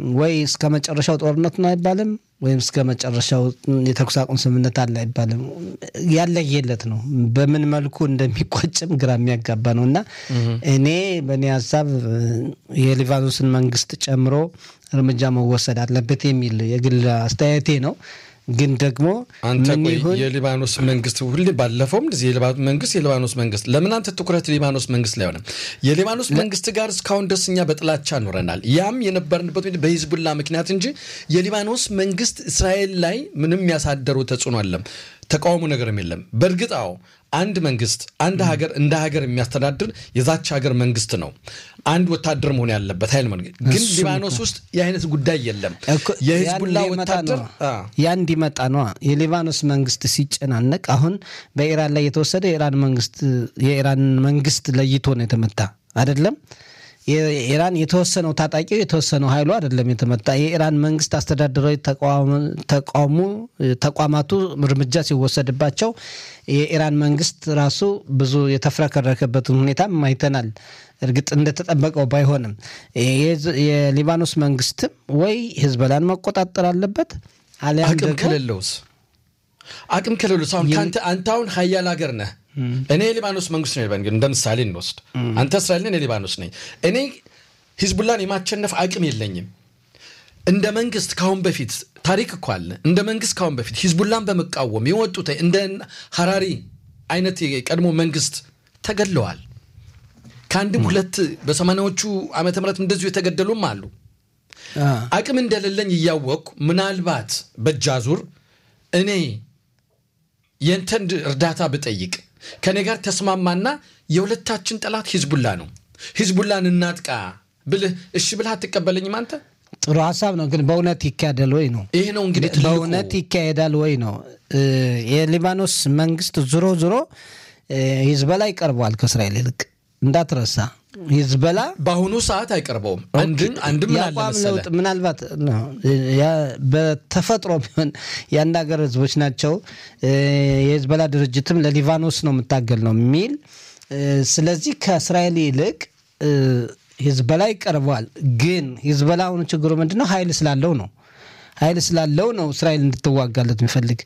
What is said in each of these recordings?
ወይ እስከ መጨረሻው ጦርነት ነው አይባልም፣ ወይም እስከ መጨረሻው የተኩስ አቁም ስምምነት አለ አይባልም። ያለየለት ነው። በምን መልኩ እንደሚቋጭም ግራ የሚያጋባ ነው እና እኔ በእኔ ሀሳብ የሊባኖስን መንግስት ጨምሮ እርምጃ መወሰድ አለበት የሚል የግል አስተያየቴ ነው። ግን ደግሞ አንተ ምን ቆይ ይሁን የሊባኖስ መንግስት ሁሌ ባለፈውም እንደዚህ የሊባኖስ መንግስት የሊባኖስ መንግስት ለምን አንተ ትኩረት ሊባኖስ መንግስት ላይ ሆነ? የሊባኖስ መንግስት ጋር እስካሁን ደስ እኛ በጥላቻ ኖረናል። ያም የነበርንበት ሁኔታ በሂዝቡላ ምክንያት እንጂ የሊባኖስ መንግስት እስራኤል ላይ ምንም ያሳደሩ ተጽዕኖ አለም ተቃውሞ ነገርም የለም። በእርግጥ አዎ አንድ መንግስት አንድ ሀገር እንደ ሀገር የሚያስተዳድር የዛች ሀገር መንግስት ነው። አንድ ወታደር መሆን ያለበት ኃይል መንግስት ግን እሱም ሊባኖስ ውስጥ የአይነት ጉዳይ የለም። እኮ የሂዝቡላ ያን ሊመጣ ወታደር ነው። አ፣ ያን እንዲመጣ ነዋ። የሊባኖስ መንግስት ሲጨናነቅ አሁን በኢራን ላይ የተወሰደ የኢራን መንግስት የኢራን መንግስት ለይቶ ነው የተመታ አይደለም። የኢራን የተወሰነው ታጣቂው የተወሰነው ኃይሉ አይደለም የተመታ። የኢራን መንግስት አስተዳደራዊ ተቋም- ተቋሙ ተቋማቱ እርምጃ ሲወሰድባቸው የኢራን መንግስት ራሱ ብዙ የተፍረከረከበትን ሁኔታም አይተናል። እርግጥ እንደተጠበቀው ባይሆንም የዝ- የሊባኖስ መንግስትም ወይ ህዝበላን መቆጣጠር አለበት አሊያም አቅም ደግሞ ከሌለውስ አቅም ከሌለውስ አሁን ከአንተ አንተ አሁን ሀያል ሀገር ነህ። እኔ የሊባኖስ መንግስት ነው ይባል እንደ ምሳሌ እንወስድ። አንተ እስራኤል ነህ፣ እኔ ሊባኖስ ነኝ። እኔ ሂዝቡላን የማቸነፍ አቅም የለኝም። እንደ መንግስት ካሁን በፊት ታሪክ እኮ አለ። እንደ መንግስት ካሁን በፊት ሂዝቡላን በመቃወም የወጡት እንደ ሀራሪ አይነት የቀድሞ መንግስት ተገድለዋል። ከአንድም ሁለት በሰማንያዎቹ ዓመተ ምህረት እንደዚሁ የተገደሉም አሉ። አ፣ አቅም እንደሌለኝ እያወቅኩ ምናልባት በእጃዙር እኔ የንተን እርዳታ ብጠይቅ ከእኔ ጋር ተስማማና የሁለታችን ጠላት ሂዝቡላ ነው፣ ሂዝቡላን እናጥቃ ብልህ እሺ ብልህ አትቀበለኝም አንተ? ጥሩ ሀሳብ ነው፣ ግን በእውነት ይካሄዳል ወይ ነው ይሄ ነው እንግዲህ ትልቁ በእውነት ይካሄዳል ወይ ነው። እ፣ የሊባኖስ መንግስት ዞሮ ዞሮ እ፣ ሂዝበላ ይቀርበዋል ከእስራኤል ይልቅ እንዳትረሳ። ሂዝበላ በአሁኑ ሰዓት አይቀርበውም። አንድም አንድም ምን አለ የአቋም መሰለህ ለውጥ ምናልባት ነው፣ ያ- በተፈጥሮ ቢሆን የአንድ ሀገር ህዝቦች ናቸው። እ፣ የሂዝበላ ድርጅትም ለሊባኖስ ነው የምታገል ነው የሚል እ፣ ስለዚህ ከእስራኤል ይልቅ እ፣ ሂዝበላ ይቀርበዋል። ግን ሂዝበላ አሁኑ ችግሩ ምንድነው? ኃይል ስላለው ነው ኃይል ስላለው ነው እስራኤል እንድትዋጋለት የሚፈልግ።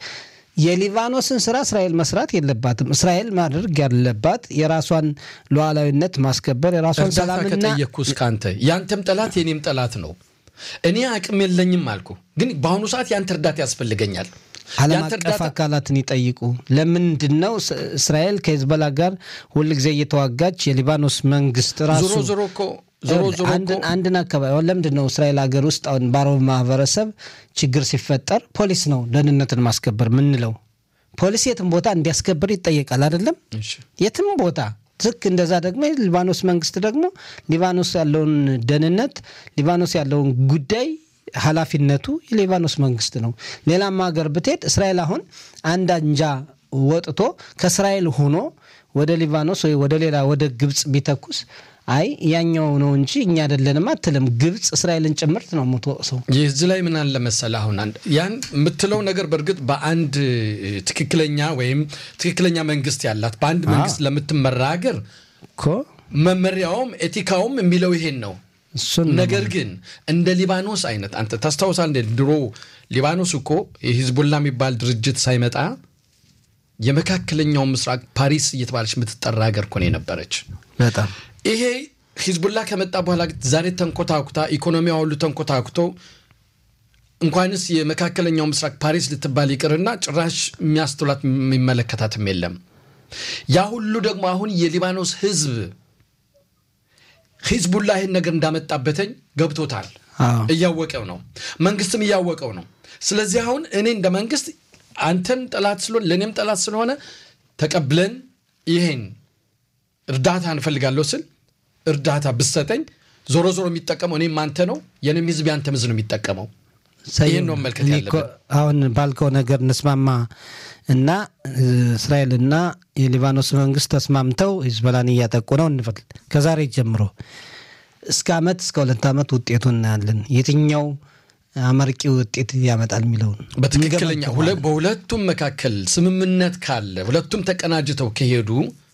የሊባኖስን ስራ እስራኤል መስራት የለባትም። እስራኤል ማድረግ ያለባት የራሷን ሉዓላዊነት ማስከበር የራሷን እርዳታ ሰላምና ከጠየቅኩ እስከ ያንተም ጠላት የኔም ጠላት ነው። እኔ አቅም የለኝም አልኩ፣ ግን በአሁኑ ሰዓት ያንተ እርዳታ ያስፈልገኛል። ዓለም ያንተ አቀፍ እርዳታ አካላትን ይጠይቁ። ለምንድን ነው ስ- እስራኤል ከሂዝቦላ ጋር ሁልጊዜ እየተዋጋች የሊባኖስ መንግስት ራሱ ዞሮ ዞሮ እኮ ዞሮ ዞሮ እኮ አንድን አንድን አካባቢ አሁን ለምንድን ነው እስራኤል ሀገር ውስጥ አሁን በአረብ ማህበረሰብ ችግር ሲፈጠር ፖሊስ ነው ደህንነትን ማስከበር ምንለው? ፖሊስ የትም ቦታ እንዲያስከብር ይጠየቃል አይደለም? እሺ። የትም ቦታ ልክ እንደዛ ደግሞ የሊባኖስ መንግስት ደግሞ ሊባኖስ ያለውን ደህንነት ሊባኖስ ያለውን ጉዳይ ኃላፊነቱ የሊባኖስ መንግስት ነው። ሌላም ሀገር ብትሄድ እስራኤል አሁን አንድ አንጃ ወጥቶ ከእስራኤል ሆኖ ወደ ሊባኖስ ወይ ወደ ሌላ ወደ ግብፅ ቢተኩስ አይ ያኛው ነው እንጂ እኛ አይደለንም አትልም። ግብፅ እስራኤልን ጭምርት ነው የምትወቅሰው። ይህ እዚህ ላይ ምን አለ መሰለህ፣ አሁን አንድ ያን የምትለው ነገር በእርግጥ በአንድ እ, ትክክለኛ ወይም ትክክለኛ መንግስት ያላት በአንድ መንግስት ለምትመራ ሀገር እኮ መመሪያውም ኤቲካውም የሚለው ይሄን ነው። እሱን ነው ነገር ግን እንደ ሊባኖስ አይነት አንተ ታስታውሳለህ? እንደ ድሮ ሊባኖስ እኮ የሂዝቡላ የሚባል ድርጅት ሳይመጣ የመካከለኛው ምስራቅ ፓሪስ እየተባለች የምትጠራ ሀገር እኮ ነው የነበረች። በጣም ይሄ ሂዝቡላ ከመጣ በኋላ ግን ዛሬ ተንኮታኩታ ኢኮኖሚዋ ሁሉ ተንኮታኩቶ እንኳንስ የመካከለኛው ምስራቅ ፓሪስ ልትባል ይቅርና ጭራሽ የሚያስተውላት የሚመለከታትም የለም። ያ ሁሉ ደግሞ አሁን የሊባኖስ ህዝብ ሂዝቡላ ይህን ነገር እንዳመጣበተኝ ገብቶታል። አዎ። እያወቀው ነው፣ መንግስትም እያወቀው ነው። ስለዚህ አሁን እኔ እንደ መንግስት አንተን ጠላት ስለሆነ ለእኔም ጠላት ስለሆነ ተቀብለን ይሄን እርዳታ እንፈልጋለሁ ስል እርዳታ ብሰጠኝ ዞሮ ዞሮ የሚጠቀመው እኔም አንተ ነው፣ የኔም ህዝብ ያንተም ህዝብ ነው የሚጠቀመው። ይህን ነው መመልከት እኔ እኮ ያለብን። አሁን ባልከው ነገር እንስማማ እና እ፣ እስራኤልና የሊባኖስ መንግስት ተስማምተው ሂዝቦላን እያጠቁ ነው እንበል። ከዛሬ ጀምሮ እስከ አመት እስከ ሁለት ዓመት ውጤቱን እናያለን። የትኛው አመርቂ ውጤት ያመጣል የሚለውን በትክክለኛ እንገመግማለን። ሁለ- በሁለቱም መካከል ስምምነት ካለ ሁለቱም ተቀናጅተው ከሄዱ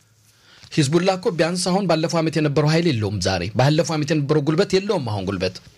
ሂዝቡላ እኮ ቢያንስ አሁን ባለፈው ዓመት የነበረው ኃይል የለውም። ዛሬ ባለፈው ዓመት የነበረው ጉልበት የለውም። አሁን ጉልበት